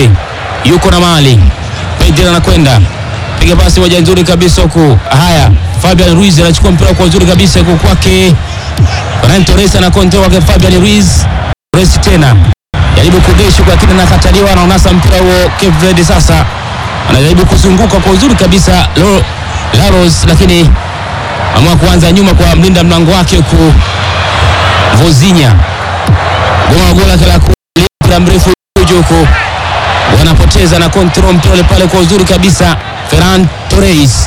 Pedri yuko na mali. Pedri anakwenda piga pasi moja nzuri kabisa huku. Haya, Fabian Ruiz anachukua mpira kwa uzuri kabisa huku kwake Ferran Torres ana control wake Fabian Ruiz. Torres tena jaribu kugeshi kwa kile nakataliwa, anaonasa mpira huo. Cape Verde sasa anajaribu kuzunguka kwa uzuri kabisa Lo- Laros, lakini amua kuanza nyuma kwa mlinda mlango wake huku Vozinha goma gola kila mpira mrefu juu huku wanapoteza na control mpira ule pale kwa uzuri kabisa. Ferran Torres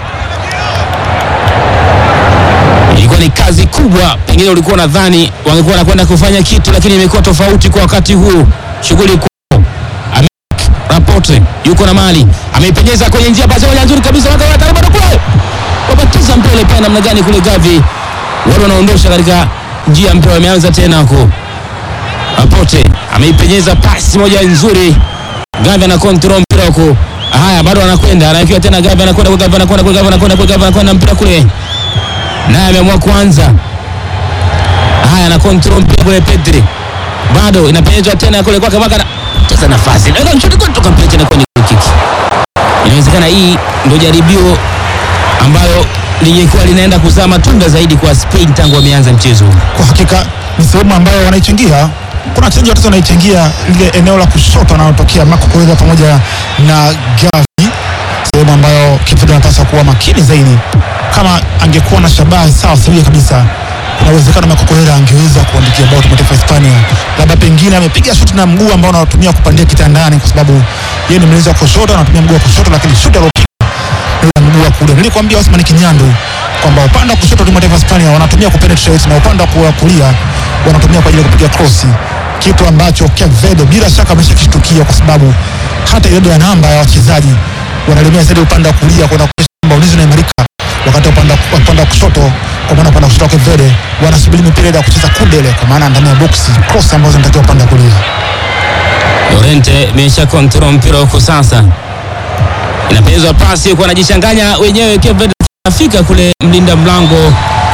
ilikuwa ni kazi kubwa, pengine ulikuwa nadhani wangekuwa wanakwenda kufanya kitu, lakini imekuwa tofauti kwa wakati huu. Shughuli kubwa. Amek Rapote yuko na mali, ameipenyeza kwenye njia, pasi moja nzuri kabisa, waka waka bado kule wabatiza mpira ile pale namna gani kule, Gavi wale wanaondosha katika njia, mpira wameanza tena huko. Rapote ameipenyeza pasi moja nzuri, Gavi ana control mpira huko. Haya, bado anakwenda, anawekewa tena Gavi, anakwenda kwa Gavi, anakwenda kwa Gavi, anakwenda kwa Gavi, anakwenda mpira kule naye ameamua kuanza. Haya, na control mpira kule, Pedri bado inapenyezwa tena kule kwake, Maka cheza nafasi naweza mshuti kutoka mpira tena kwenye goal kick. Inawezekana hii ndio jaribio ambalo lingekuwa linaenda kuzaa matunda zaidi kwa Spain tangu wameanza mchezo huu. Kwa hakika ni sehemu ambayo wanaichangia. Kuna wachezaji watatu wanaichangia lile eneo la kushoto wanaotokea Marco Correa pamoja na Gavi, sehemu ambayo Cape Verde wanapaswa kuwa makini zaidi. Kama angekuwa na shabaha sawa sawia kabisa, kuna uwezekano Marco Correa angeweza kuandikia bao timu ya taifa ya Hispania. Labda pengine amepiga shuti na mguu ambao anatumia kupandia kitandani, kwa sababu yeye ni mlinzi wa kushoto, anatumia mguu wa kushoto, lakini shuti alopiga ule mguu wa kulia. Nilikwambia Osman Kinyandu kwamba upande wa kushoto timu ya taifa ya Hispania wanatumia kupenetrate na upande wa kulia wanatumia kwa ajili ya kupiga krosi, kitu ambacho Cape Verde bila shaka ameshakishtukia kwa sababu hata idadi ya namba ya wachezaji wanalemea zaidi upande wa kulia kwenda kuonyesha kwamba ulinzi unaimarika, wakati upande wa- upande wa kushoto, kwa maana upande wa kushoto wa Cape Verde wanasubiri mipira ile ya kucheza kundele, kwa maana ndani ya boksi cross ambazo zinatakiwa upande wa kulia. Llorente imesha control mpira huko sasa, inapezwa pasi huko, anajichanganya wenyewe. Cape Verde anafika kule, mlinda mlango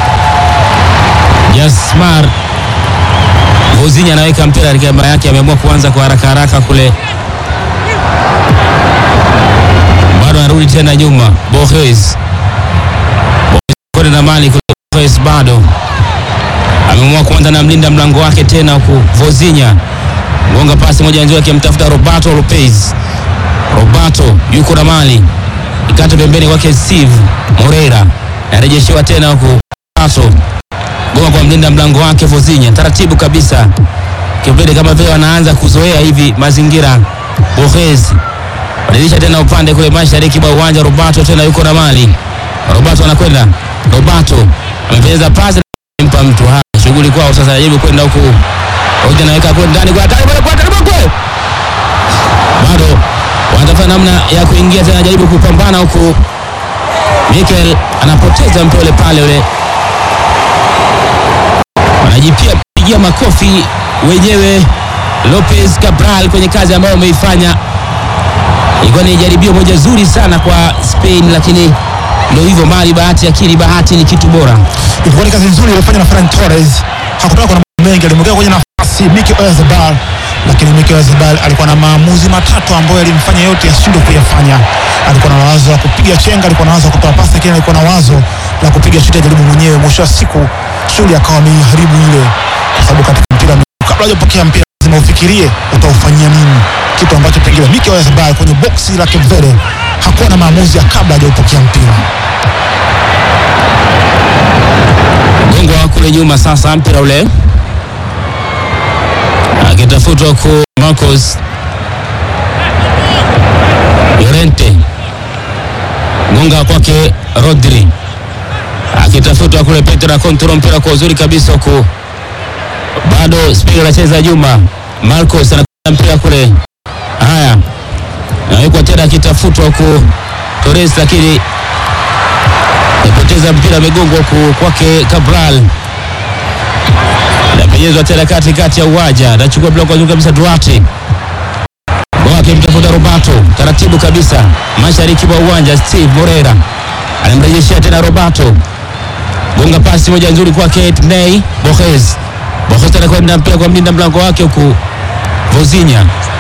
Jasmar Vozinha anaweka mpira katika gamba yake, ameamua kuanza kwa haraka haraka kule, bado anarudi tena nyuma. Borges Borges na mali kule, Borges bado ameamua kuanza na mlinda mlango wake tena huku Vozinha gonga pasi moja nzuri akimtafuta Roberto Lopez. Roberto yuko na mali ikate pembeni kwake Steve Moreira, narejeshewa tena huku Roberto gonga kwa mlinda mlango wake Vozinha, taratibu kabisa. Kipindi kama vile wanaanza kuzoea hivi mazingira. Borges badilisha tena upande kule mashariki mwa uwanja. Roberto tena yuko na mali. Roberto anakwenda, Roberto amepeleza pasi mpa mtu haya, shughuli kwao sasa, anajaribu kwenda huku Roja anaweka kule ndani kwa hatari bado kwa hatari kule. Bado wanatafuta namna ya kuingia tena, anajaribu kupambana huku. Mikel anapoteza mpira ule pale ule. Wanajipia pigia makofi wenyewe Lopez Cabral kwenye kazi ambayo wameifanya. Ilikuwa ni jaribio moja zuri sana kwa Spain, lakini ndio hivyo, mali bahati, akili bahati ni kitu bora. Ilikuwa ni kazi nzuri iliyofanywa na Ferran Torres. Hakutaka kuna mambo mengi, alimwekea kwenye nafasi Mikel Oyarzabal, lakini Mikel Oyarzabal alikuwa na maamuzi matatu ambayo yalimfanya yote yashindwe kuyafanya. Alikuwa na wazo la kupiga chenga, alikuwa na wazo la kutoa pasi, lakini alikuwa na wazo la kupiga shuti ajaribu mwenyewe. Mwisho wa siku shughuli akawa ameiharibu ile, kwa sababu katika mpira wa miguu, kabla hujapokea mpira lazima ufikirie utaufanyia nini, kitu ambacho pengine Mikel Oyarzabal kwenye boksi la Cape Verde hakuwa na maamuzi ya kabla hajaupokea mpira. Gongwa kule nyuma sasa, mpira ule akitafutwa ku Marcos Llorente, gonga kwake Rodri, akitafutwa kule Petra, kontrol mpira kwa uzuri kabisa huku, bado Spain anacheza nyuma. Marcos anakwenda mpira kule, haya nawekwa tena, akitafutwa huku Torres, lakini amepoteza mpira, amegongwa huku kwake Cabral napenyezwa tena katikati ya uwanja, anachukua bloko juu kabisa Duarte wake mtafuta Roberto taratibu kabisa mashariki mwa uwanja. Steve Moreira anamrejeshea tena Roberto, gonga pasi moja nzuri kwake Ney Borges. Borges anakwenda mpira kwa mlinda mlango wake huku Vozinha